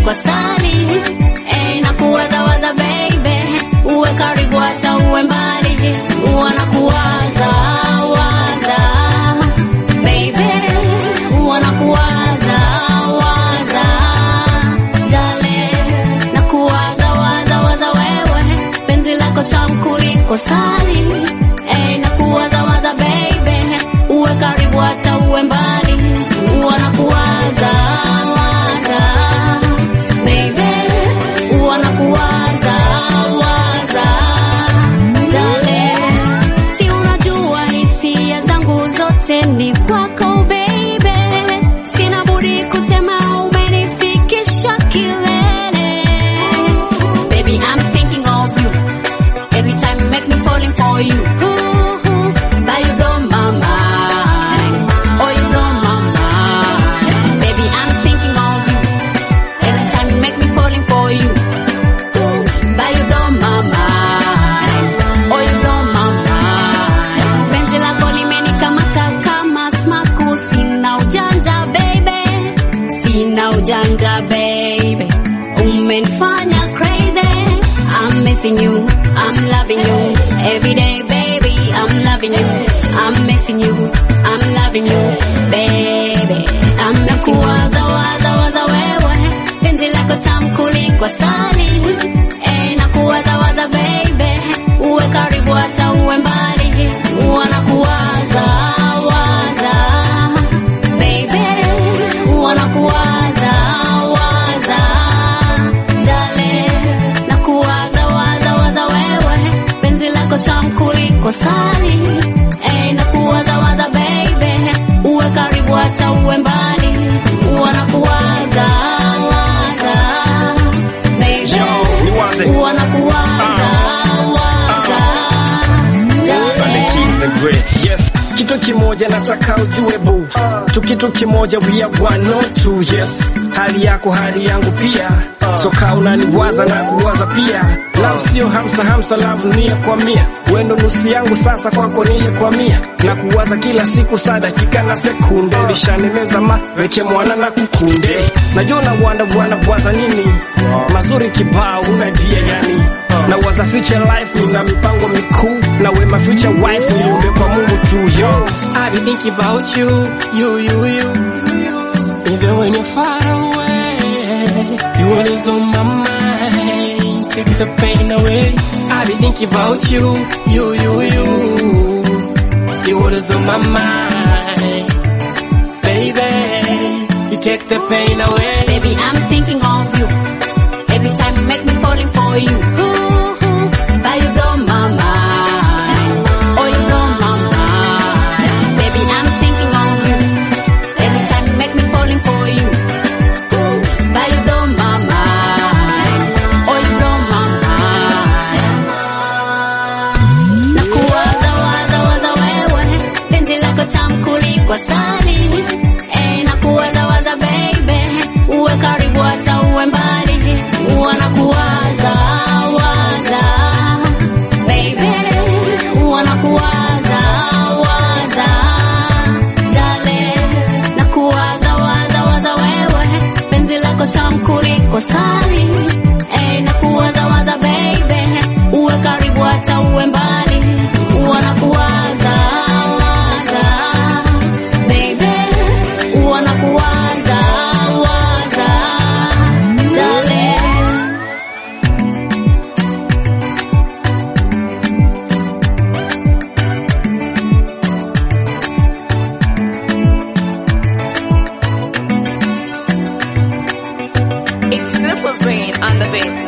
kuliko sali eh, na kuwazawaza baby, uwe karibu hata uwe mbali, wanakuwaza waza baby, wanakuwaza waza dale, na kuwaza waza waza wewe, penzi lako tamu kuliko sali eh, na kuwaza waza baby, uwe karibu hata uwe mbali, wanakuwaza waza baby, wanakuwaza waza dale, si unajua hisia zangu zote ni kwako baby, sina budi kusema umenifikisha kilele. Baby, I'm thinking of you every time you make me falling for you. But you blow my mind, oh you blow my mind. Baby, I'm thinking of you every time you make me falling for you. But you blow my mind, oh you blow my mind. Penzi lako limenikamata kama smaku, sina ujanja baby, sina ujanja baby, umenifanya crazy. I'm missing you, I'm loving you every day baby, I'm loving you, I'm missing you, I'm loving you baby, I'm missing you. Waza waza waza wewe, penzi lako tamu kuliko sali, eh, na kuwaza waza baby, uwe karibu hata uwe mbali, wanakuwaza waza baby, wanakuwaza waza dale, na kuwaza waza waza wewe, penzi lako tamu kuliko sali, eh, na kuwaza waza baby, uwe karibu hata uwe mbali, wanakuwaza waza baby, niwaze. wanakuwaza waza Sunday dale. Keys the Great. Yes. Kitu kimoja nataka ujue bu tu kitu kimoja we are one not two yes hali yako hali yangu pia so kaa unaniwaza na kuwaza pia love sio hamsa hamsa love mia kwa mia wendo nusu yangu sasa kwako nishe kwa mia na kuwaza kila siku saa dakika na sekunde lishanemeza ma weke mwana na kukunde najua na wanda bwana bwaza nini mazuri kibao una dia yani na waza future life nina mipango mikuu na wema future wife niombe kwa Mungu tu yo I be thinking about you, you, you, you. Even when you're far away, you always on my mind. Take the pain away. I be thinking about you, you, you, you. You always on my mind, baby. You take the pain away. Baby, I'm thinking of you. Every time you make me falling for you. But you blow my mind. Oh, you blow my mind. Baby, I'm thinking of you. Every time you make me falling for you. But you blow my mind. Oh, you blow my mind. Na kuwaza waza waza wewe, penzi lako tamu kuliko sali. Eh, na kuwaza waza baby, uwe karibu hata uwe mbali, wanakuwaza waza baby, wanakuwaza waza dale, na kuwaza waza waza wewe, penzi lako tamu kuliko sali, eh, na kuwaza waza baby, uwe karibu hata uwe mbali, wanakuwaza waza baby, wanakuwaza waza dale. It's Super Brain on the beat.